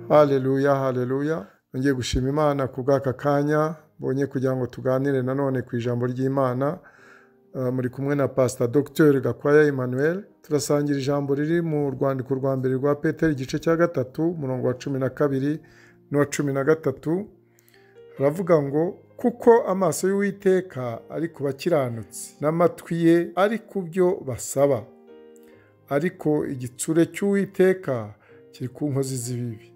haleluya haleluya ngiye gushima imana ku bw'aka kanya mbonye kugira ngo tuganire nanone ku ijambo ry'imana Uh, muri kumwe na pasita dogiteri gakwaya emmanuel turasangira ijambo riri mu rwandiko rwa mbere rwa peteri igice cya gatatu umurongo wa cumi na kabiri n'uwa cumi na gatatu haravuga ngo kuko amaso y'uwiteka ari ku bakiranutsi n'amatwi ye ari ku byo basaba ariko igitsure cy'uwiteka kiri ku nkozi z'ibibi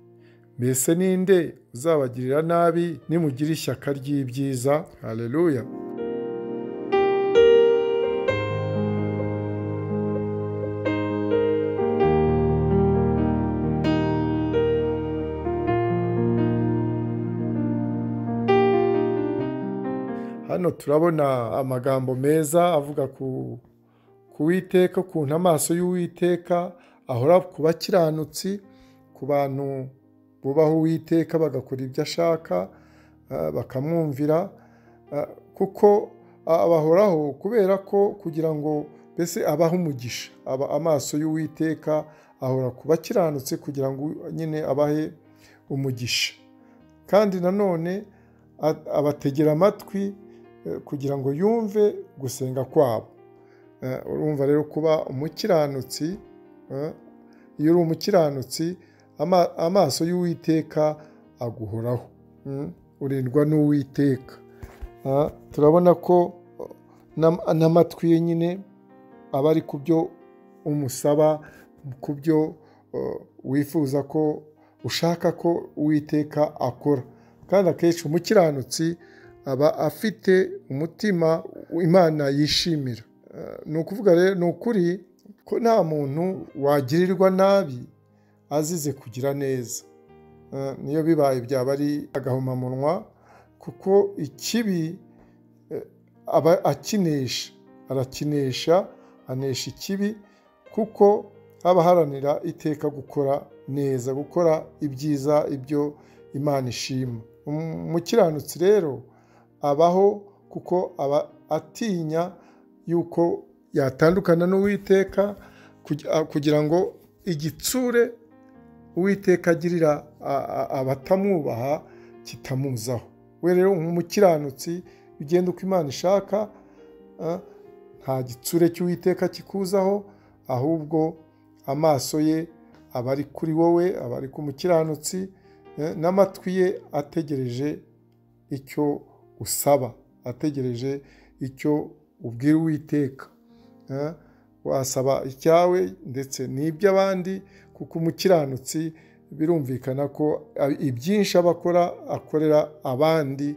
mbese ninde uzabagirira nabi nimugira ishyaka ry'ibyiza haleluya hano turabona amagambo meza avuga ku witeka ukuntu amaso y'uwiteka ahora ku bakiranutsi ku bantu bubaha uwiteka bagakora ibyo ashaka bakamwumvira kuko abahoraho kubera ko kugira ngo mbese abahe umugisha aba amaso y'uwiteka ahora ku bakiranutsi kugira ngo nyine abahe umugisha kandi nanone abategera amatwi kugira ngo yumve gusenga kwabo urumva rero kuba umukiranutsi iyo uri umukiranutsi amaso y'uwiteka aguhoraho urindwa n'uwiteka turabona ko n'amatwi ye nyine aba ari ku byo umusaba ku byo wifuza ko ushaka ko uwiteka akora kandi akenshi umukiranutsi aba afite umutima imana yishimira ni ukuvuga rero ni ukuri ko nta muntu wagirirwa nabi azize kugira neza niyo bibaye byaba ari agahomamunwa kuko ikibi aba akinesha arakinesha anesha ikibi kuko aba aharanira iteka gukora neza gukora ibyiza ibyo imana ishima umukiranutsi rero abaho kuko aba atinya yuko yatandukana n'uwiteka kugira ngo igitsure uwiteka agirira abatamwubaha kitamuzaho we rero nk'umukiranutsi ugenda uko imana ishaka nta gitsure cy'uwiteka kikuzaho ahubwo amaso ye aba ari kuri wowe aba ari ku mukiranutsi n'amatwi ye ategereje icyo usaba ategereje icyo ubwira uwiteka wasaba icyawe ndetse n'iby'abandi kuko umukiranutsi birumvikana ko ibyinshi aba akora akorera abandi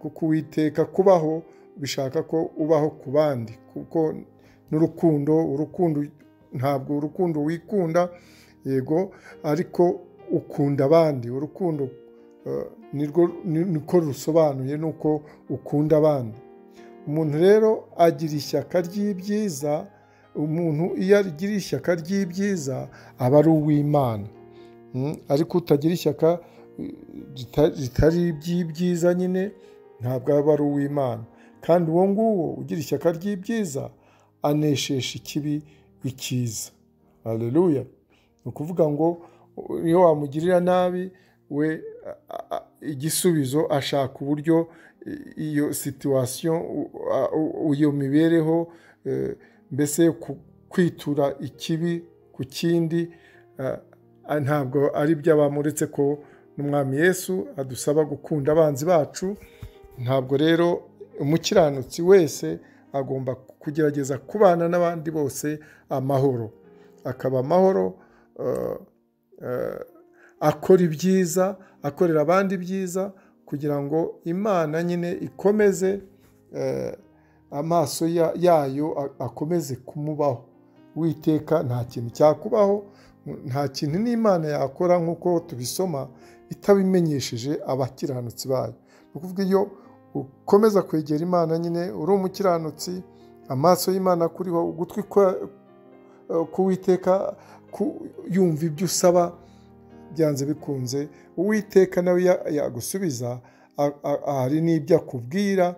kuko uwiteka kubaho bishaka ko ubaho ku bandi kuko n'urukundo urukundo ntabwo urukundo wikunda yego ariko ukunda abandi urukundo niko rusobanuye ni uko ukunda abandi umuntu rero agira ishyaka ry'ibyiza umuntu iyo agira ishyaka ry'ibyiza aba ari uw'imana ariko utagira ishyaka ritari iby'ibyiza nyine ntabwo aba ari uw'imana kandi uwo nguwo ugira ishyaka ry'ibyiza aneshesha ikibi icyiza hareruya ni ukuvuga ngo iyo wamugirira nabi we igisubizo ashaka uburyo iyo situwasiyo iyo mibereho mbese kwitura ikibi ku kindi ntabwo ari by'abamuretse ko n'umwami Yesu adusaba gukunda abanzi bacu ntabwo rero umukiranutsi wese agomba kugerageza kubana n'abandi bose amahoro akaba amahoro akora ibyiza akorera abandi ibyiza kugira ngo imana nyine ikomeze amaso yayo akomeze kumubaho witeka nta kintu cyakubaho nta kintu n'imana yakora nk'uko tubisoma itabimenyesheje abakiranutsi bayo ni ukuvuga iyo ukomeza kwegera imana nyine uri umukiranutsi amaso y'imana kuriho ugutwi k'uwiteka yumva ibyo usaba byanze bikunze uwiteka nawe yagusubiza hari n'ibyo akubwira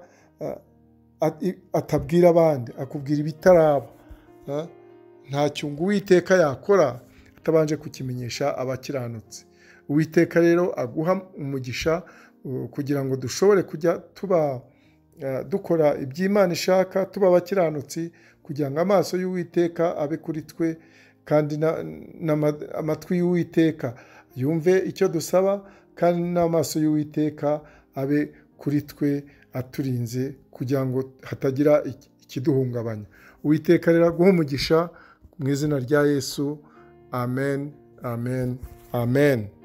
atabwira abandi akubwira ibitaraba nta cyungu uwiteka yakora atabanje kukimenyesha abakiranutsi uwiteka rero aguha umugisha uh, kugira ngo dushobore kujya tuba uh, dukora iby'imana ishaka tuba abakiranutsi kugira ngo amaso y'uwiteka abe kuri twe kandi n'amatwi y'uwiteka yumve icyo dusaba kandi n'amaso y'uwiteka abe kuri twe aturinze kugira ngo hatagira ikiduhungabanya uwiteka rero aguha umugisha mu izina rya yesu amen amen amen